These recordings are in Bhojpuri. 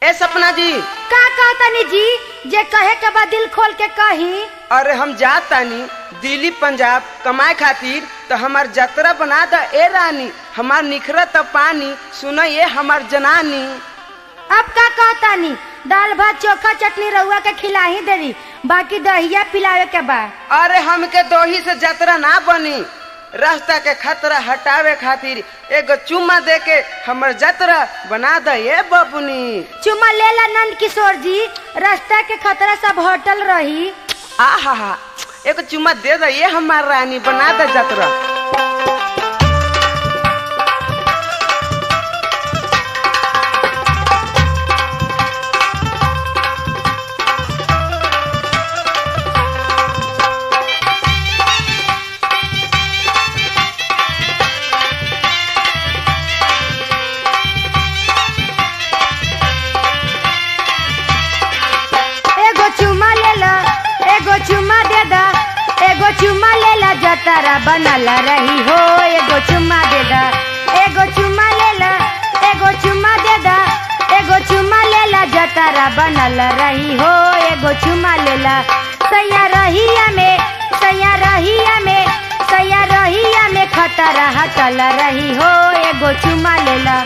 ए सपना जी का कहतनी जी जे कहे के बाद दिल खोल के कही अरे हम जात तानी दिल्ली पंजाब कमाए खातिर तो हमार जतरा बना द ए रानी हमार निखरत पानी सुन ये हमार जनानी अब का कहतानी दाल भात चोखा चटनी रउआ के खिलाही देरी बाकी दहिया पिलावे के बा अरे हमके दोही से जतरा ना बनी रास्ता के खतरा हटावे खातिर एगो चुम्मा दे के हमर जतरा बना द ये बबुनी चुमा लेला नंद किशोर जी रास्ता के खतरा सब होटल रही आहा हा एगो चुम्मा दे द ये हमार रानी बना द जतरा एगो चुमा लेला एगो चुमा दे दा एगो चुमा लेला जतरा बनल रही हो एगो चुमा दे दा एगो चुमा लेला एगो चुमा दे दा एगो चुमा लेला जतरा बनल रही हो एगो चुमा लेला सैया रहिया में सैया रहिया में सैया रहिया में खतरा हटल रही हो एगो चुमा लेला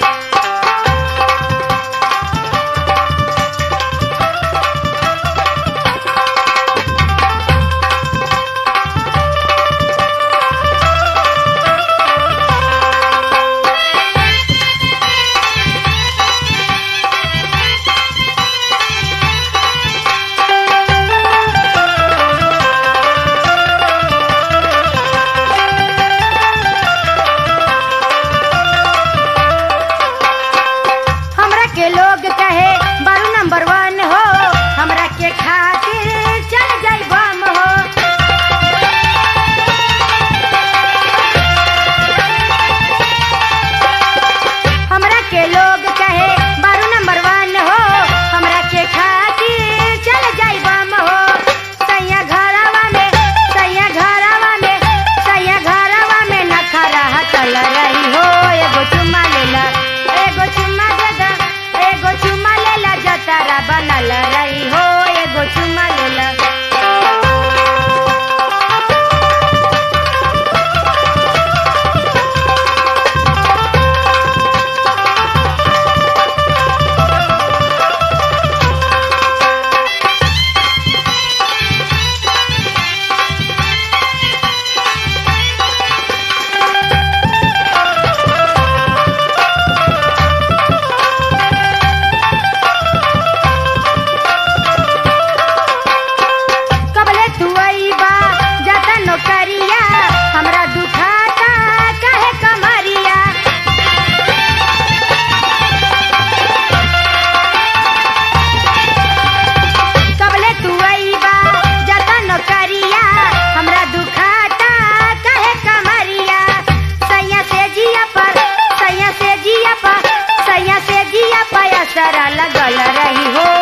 हमरा के लोग कहे बारू नंबर वन हो हमरा के खातिर चल जाई बम हो हमरा के लोग कहे बारू नंबर वन हो हमरा के खातिर चल जाई बम हो सैया घरवा में सैया घरवा में सैया घरवा में नखरा हटल रही हो एगो चुम्मा लेला एगो चुम्मा दे दा एगो चुम्मा लेला जतारा बनल रही हो एगो चुम्मा लेला कबले तू अइबा जाता नौकरिया हमरा दुखाता काहे कमरिया कबले तू अइबा जाता नौकरिया हमरा दुखाता काहे कमरिया सैया से जिया पर सैया से जिया पर सैया से जिया पर असरा लगल रही हो